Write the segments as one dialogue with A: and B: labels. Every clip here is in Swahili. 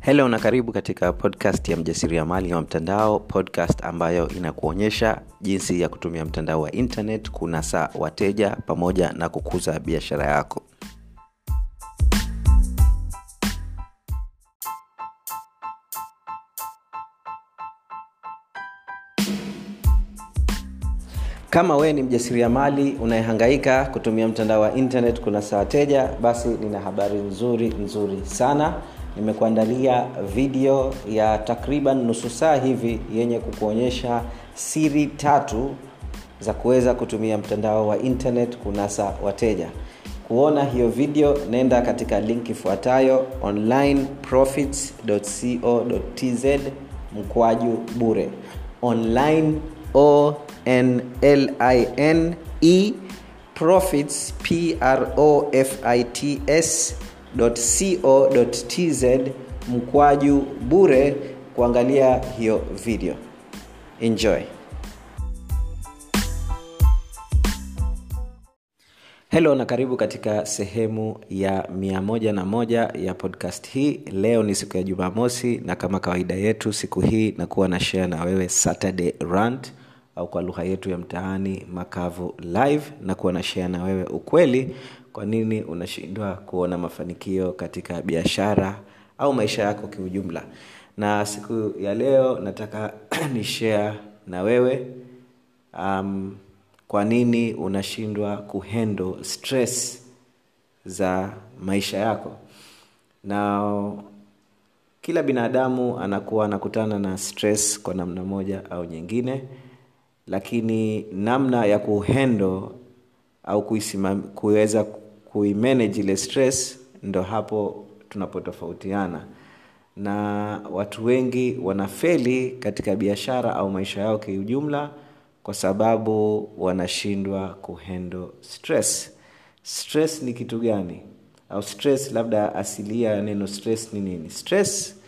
A: helo na karibu katika podcast ya mjasiriamali wa mtandao podcast ambayo inakuonyesha jinsi ya kutumia mtandao wa internet kunasa wateja pamoja na kukuza biashara yako kama wewe ni mjasiriamali unayehangaika kutumia mtandao wa internet kunasa wateja basi nina habari nzuri nzuri sana nimekuandalia video ya takriban nusu saa hivi yenye kukuonyesha siri tatu za kuweza kutumia mtandao wa internet kunasa wateja kuona hiyo video nenda katika link ifuatayo onlineprofits.co.tz mkwaju bure online o n l i n e profits p r o f i t s co.tz mkwaju bure kuangalia hiyo video enjoy helo na karibu katika sehemu ya 101 ya podcast hii leo ni siku ya jumamosi na kama kawaida yetu siku hii nakuwa na share na wewe saturday rant au kwa lugha yetu ya mtaani makavu live na kuwa na share na wewe ukweli kwa nini unashindwa kuona mafanikio katika biashara au maisha yako kiujumla na siku ya leo nataka ni share na wewe um, kwa nini unashindwa kuhandle stress za maisha yako na kila binadamu anakuwa anakutana na stress kwa namna moja au nyingine lakini namna ya kuhendo au kuweza kuimanage ile stress ndo hapo tunapotofautiana na watu wengi wanafeli katika biashara au maisha yao kiujumla kwa sababu wanashindwa kuhendo stress stress ni kitu gani au stress labda asilia ya neno stress ni nini stress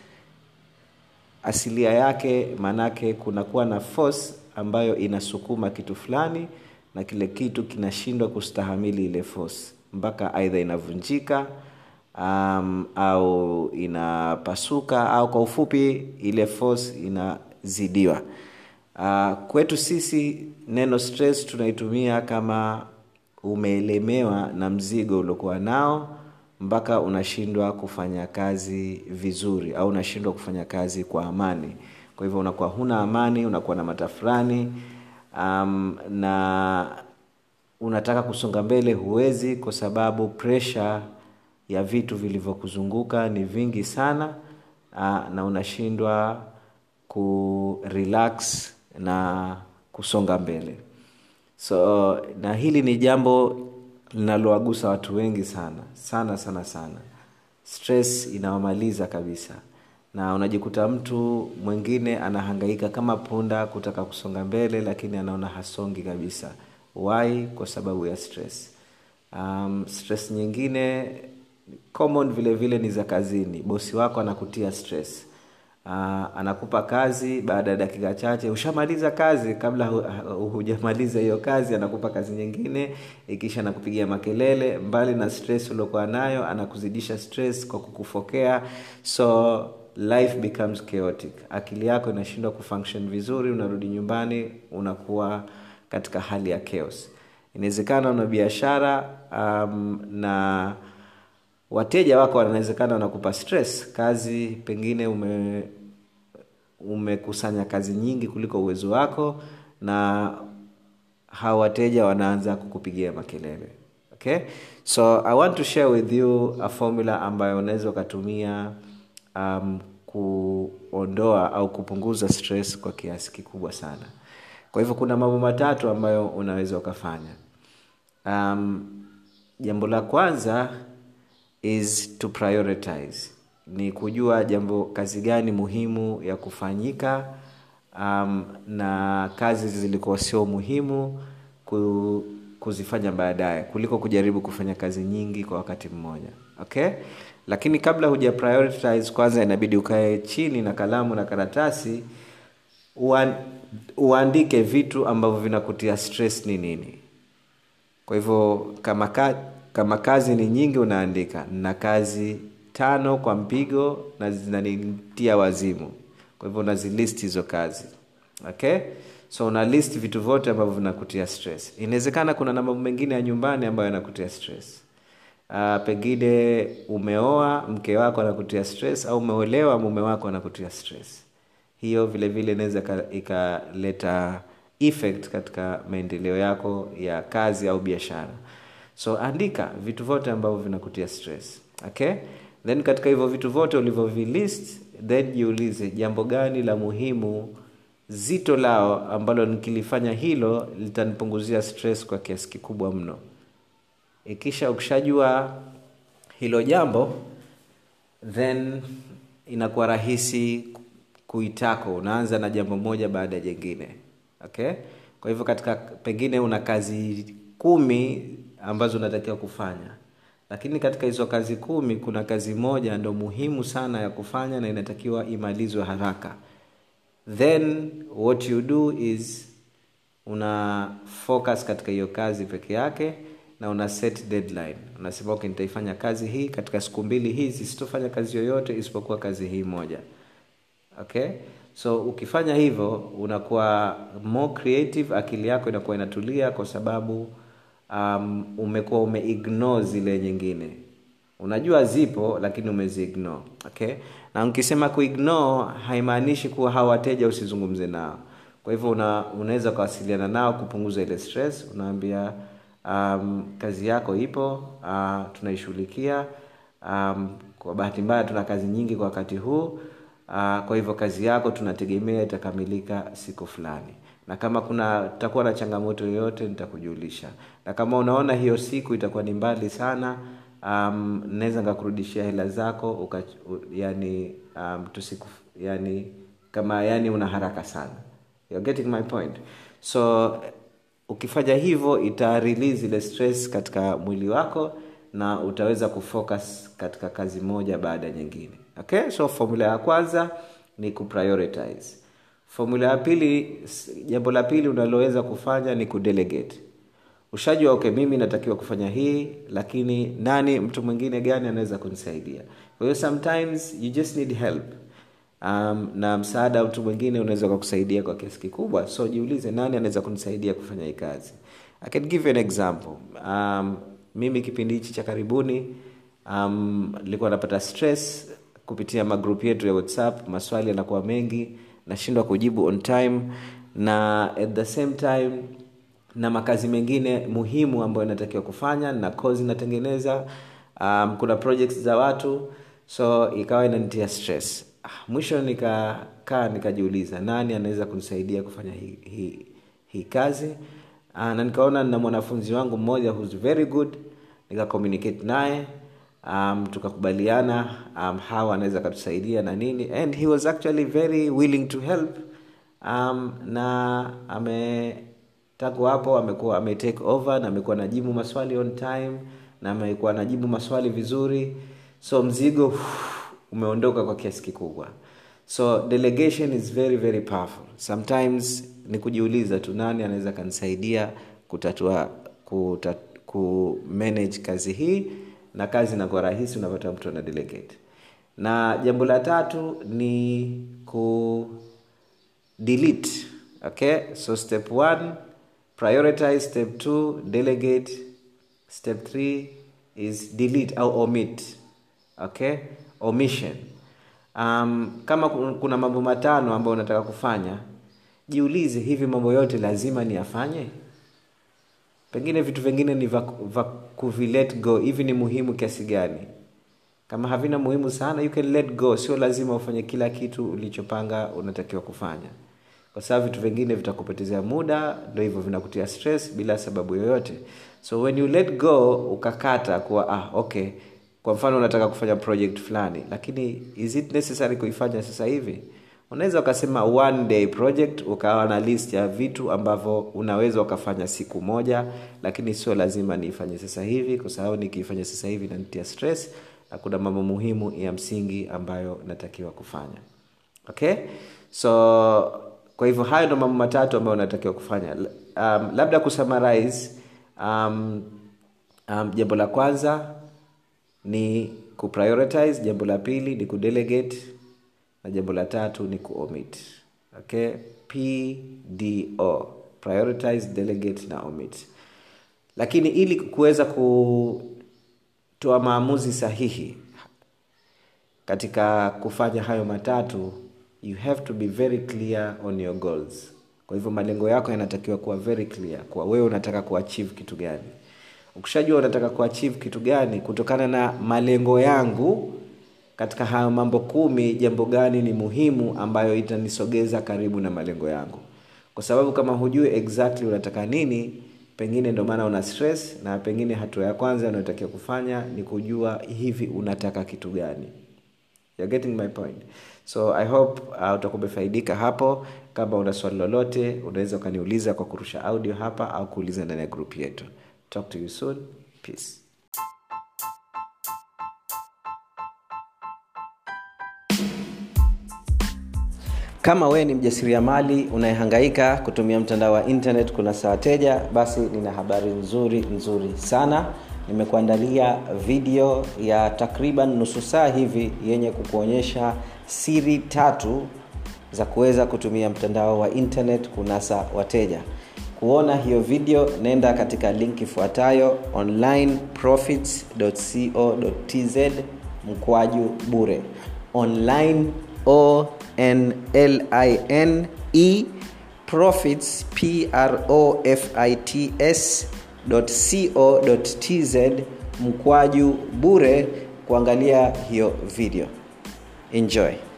A: asilia yake maanake kunakuwa na force ambayo inasukuma kitu fulani na kile kitu kinashindwa kustahamili ile force mpaka aidha inavunjika um, au inapasuka au kwa ufupi ile force inazidiwa uh, kwetu sisi neno stress tunaitumia kama umeelemewa na mzigo uliokuwa nao mpaka unashindwa kufanya kazi vizuri au unashindwa kufanya kazi kwa amani kwa hivyo unakuwa huna amani unakuwa na matafurani um, na unataka kusonga mbele huwezi kwa sababu presha ya vitu vilivyokuzunguka ni vingi sana uh, na unashindwa kurelax na kusonga mbele so na hili ni jambo linalowagusa watu wengi sana sana sana sana stress inawamaliza kabisa na unajikuta mtu mwingine anahangaika kama punda kutaka kusonga mbele lakini anaona hasongi kabisa why kwa sababu ya stress um, stress nyingine common vile vile ni za kazini bosi wako anakutia stress uh, anakupa kazi baada ya dakika chache ushamaliza kazi kabla hu, hujamaliza hiyo kazi anakupa kazi nyingine ikisha anakupigia makelele mbali na stress uliokuwa nayo anakuzidisha stress kwa kukufokea so life becomes chaotic akili yako inashindwa kufunction vizuri unarudi nyumbani unakuwa katika hali ya chaos inawezekana una biashara um, na wateja wako wanawezekana wanakupa stress kazi pengine ume umekusanya kazi nyingi kuliko uwezo wako na hawa wateja wanaanza kukupigia makelele okay so i want to share with you a formula ambayo unaweza ukatumia um, kuondoa au kupunguza stress kwa kiasi kikubwa sana kwa hivyo kuna mambo matatu ambayo unaweza ukafanya um, jambo la kwanza is to prioritize ni kujua jambo kazi gani muhimu ya kufanyika um, na kazi zilikuwa sio muhimu ku, kuzifanya baadaye kuliko kujaribu kufanya kazi nyingi kwa wakati mmoja okay lakini kabla huja prioritize kwanza inabidi ukae chini na kalamu na karatasi uan, uandike vitu ambavyo vinakutia stress ni nini kwa hivyo kama, ka, kama kazi ni nyingi unaandika na kazi tano kwa mpigo na zinanitia wazimu kwa hivyo unazilist hizo kazi okay so una list vitu vyote ambavyo vinakutia stress inawezekana kuna na mambo mengine ya nyumbani ambayo yanakutia stress uh, pengine umeoa mke wako anakutia stress au umeolewa mume wako anakutia stress hiyo vile vile inaweza ikaleta effect katika maendeleo yako ya kazi au biashara so andika vitu vyote ambavyo vinakutia stress okay then katika hivyo vitu vyote ulivyovilist then jiulize jambo gani la muhimu zito lao ambalo nikilifanya hilo litanipunguzia stress kwa kiasi kikubwa mno ikisha ukishajua hilo jambo then inakuwa rahisi kuitako unaanza na jambo moja baada ya jingine okay kwa hivyo katika pengine una kazi kumi ambazo unatakiwa kufanya lakini katika hizo kazi kumi kuna kazi moja ndo muhimu sana ya kufanya na inatakiwa imalizwe haraka then what you do is una focus katika hiyo kazi peke yake na una set deadline unasema okay nitaifanya kazi hii katika siku mbili hizi sitofanya kazi yoyote isipokuwa kazi hii moja okay so ukifanya hivyo unakuwa more creative akili yako inakuwa inatulia kwa sababu um, umekuwa umeignore zile nyingine unajua zipo lakini umeziignore okay na ukisema kuignore haimaanishi kuwa hawa wateja usizungumze nao kwa hivyo una, unaweza ukawasiliana nao kupunguza ile stress unaambia um, kazi yako ipo uh, tunaishughulikia um, kwa bahati mbaya tuna kazi nyingi kwa wakati huu uh, kwa hivyo kazi yako tunategemea itakamilika siku fulani na kama kuna takuwa na changamoto yoyote nitakujulisha na kama unaona hiyo siku itakuwa ni mbali sana um, naweza nikakurudishia hela zako uka, u, yani um, tusiku yani kama yani una haraka sana You're getting my point so ukifanya hivyo ita release ile stress katika mwili wako na utaweza kufocus katika kazi moja baada ya nyingine okay so formula ya kwanza ni kuprioritize formula ya pili jambo la pili unaloweza kufanya ni kudelegate ushajua okay mimi natakiwa kufanya hii lakini nani mtu mwingine gani anaweza kunisaidia kwa hiyo sometimes you just need help um, na msaada mtu mwingine unaweza ukakusaidia kwa kiasi kikubwa so jiulize nani anaweza kunisaidia kufanya hii kazi i can give you an example um, mimi kipindi hichi cha karibuni um, nilikuwa napata stress kupitia magrupu yetu ya whatsapp maswali yanakuwa mengi nashindwa kujibu on time na at the same time na makazi mengine muhimu ambayo inatakiwa kufanya na kozi inatengeneza um, kuna projects za watu so ikawa inanitia stress mwisho nikakaa nikajiuliza nani anaweza kunisaidia kufanya hii hi, hi kazi uh, na nikaona na mwanafunzi wangu mmoja who's very good nika communicate naye um, tukakubaliana um, hawa anaweza akatusaidia na nini and he was actually very willing to help um, na ame tangu hapo amekuwa ame take over na amekuwa najibu maswali on time na amekuwa najibu maswali vizuri so mzigo uff, umeondoka kwa kiasi kikubwa so delegation is very very powerful sometimes ni kujiuliza tu nani anaweza kanisaidia kutatua kutat, ku manage kazi hii na kazi inakuwa rahisi unapata mtu ana delegate na jambo la tatu ni ku delete okay so step one prioritize step two delegate step three is delete au omit okay omission um, kama kuna mambo matano ambayo unataka kufanya jiulize hivi mambo yote lazima niyafanye pengine vitu vingine ni va kuvilet go hivi ni muhimu kiasi gani kama havina muhimu sana you can let go sio lazima ufanye kila kitu ulichopanga unatakiwa kufanya kwa sababu vitu vingine vitakupotezea muda ndo hivyo vinakutia stress bila sababu yoyote so when you let go ukakata kuwa ah okay kwa mfano unataka kufanya project fulani lakini is it necessary kuifanya sasa hivi unaweza ukasema one day project ukawa na list ya vitu ambavyo unaweza ukafanya siku moja lakini sio lazima niifanye sasa hivi kwa sababu nikiifanya sasa hivi nanitia stress na kuna mambo muhimu ya msingi ambayo natakiwa kufanya okay so kwa hivyo hayo ndo mambo matatu ambayo unatakiwa kufanya um, labda kusummarize um, um, jambo la kwanza ni kuprioritize jambo la pili ni kudelegate na jambo la tatu ni kuomit okay pdo prioritize delegate na omit lakini ili kuweza kutoa maamuzi sahihi katika kufanya hayo matatu you have to be very clear on your goals kwa hivyo malengo yako yanatakiwa kuwa very clear kwa wewe unataka kuachieve kitu gani ukishajua unataka kuachieve kitu gani kutokana na malengo yangu katika hayo mambo kumi jambo gani ni muhimu ambayo itanisogeza karibu na malengo yangu kwa sababu kama hujui exactly unataka nini pengine ndio maana una stress na pengine hatua ya kwanza unayotakiwa kufanya ni kujua hivi unataka kitu gani You're getting my point so i hope uh, utakuwa umefaidika hapo kama una swali lolote unaweza ukaniuliza kwa kurusha audio hapa au kuuliza ndani ya group yetu talk to you soon peace kama wewe ni mjasiriamali unayehangaika kutumia mtandao wa internet kuna saa wateja basi nina habari nzuri nzuri sana nimekuandalia video ya takriban nusu saa hivi yenye kukuonyesha siri tatu za kuweza kutumia mtandao wa internet kunasa wateja kuona hiyo video nenda katika link ifuatayo onlineprofits.co.tz mkwaju bure online o n l i n e profits p r o f i t s co.tz mkwaju bure kuangalia hiyo video enjoy